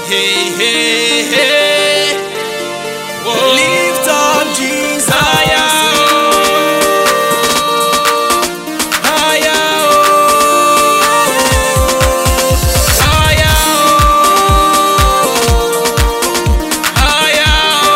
Hey, hey, hey. Whoa. Lift up Jesus. Higher, oh. Higher, oh. Higher, oh. Higher,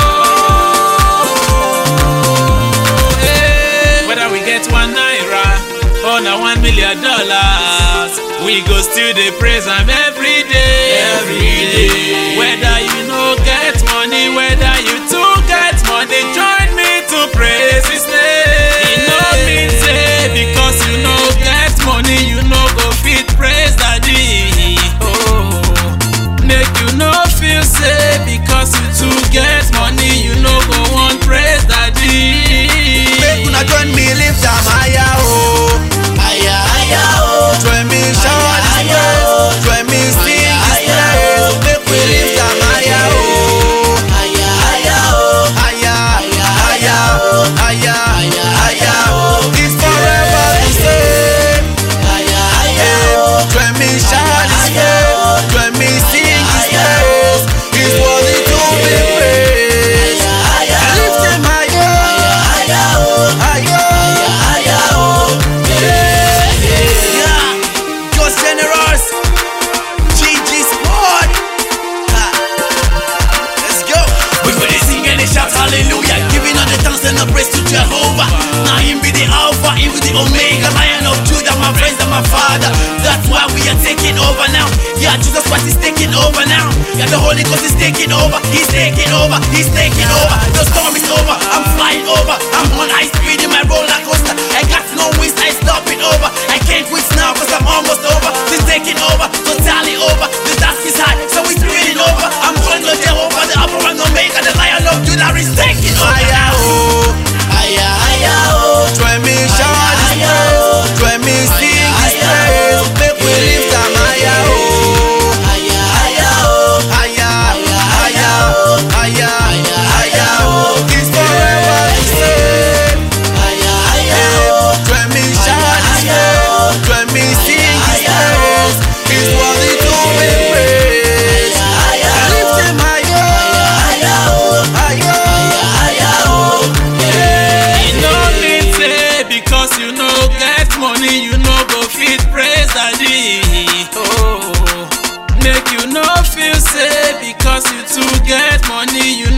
oh. Hey. Whether we get one naira or na one million dollars, we go still dey praise am every day. Every day. Whether you no get money, whether you too get money, join me to praise His name. E no mean say because you no get money, you no go fit praise Daddy. Oh, make you no feel say because you too get money, you no go wan praise Daddy. Make una join me lift am higher, oh. Higher, higher, oh. Join me shout His praise. Join me sing His praise. Make we lift am higher, oh. Higher, higher, oh. Higher, higher, higher, Higher, higher. oh. It's forever the same. Higher, higher, Hey, oh. Join me shout His Higher, praise. Join me sing His Higher, praise. He's worthy to be praised. Higher, higher, Lift him higher, higher, oh. higher. Higher, oh. Yeah, just generous. GG Sport. Ha. Let's go. We go dey sing and dey shout hallelujah Giving all the thanks and the praise to Jehovah Now him be the Alpha, him be the Omega Lion of Judah, my friends and my father That's why we are taking over now Yeah, Jesus Christ is taking over now Yeah, the Holy Ghost is taking over He's taking over, he's taking over The storm is over, I'm flying over I'm on high speed in my roller coaster I got no wings, I stop it over I can't quit now cause I'm almost over He's taking over, totally over The task is high, so we're speeding over I'm calling on Jehovah, the Alpha and Omega The Lion of Judah is taking over Higher, oh. Higher, higher, oh. Join me shout His Higher, praise. Join me sing His Higher, praise. Make we lift am higher, oh. Higher, higher, oh. Higher, higher, higher, Higher, higher. oh. It's forever the same. Higher, higher, Hey, oh. Join me shout His praise. Join me sing His praise. He's worthy to be praised. Higher, Lift him higher, higher, oh. higher. Higher, oh. E no mean say because you no get money you no go fit praise Daddy. Oh, make you no feel say because you too get money you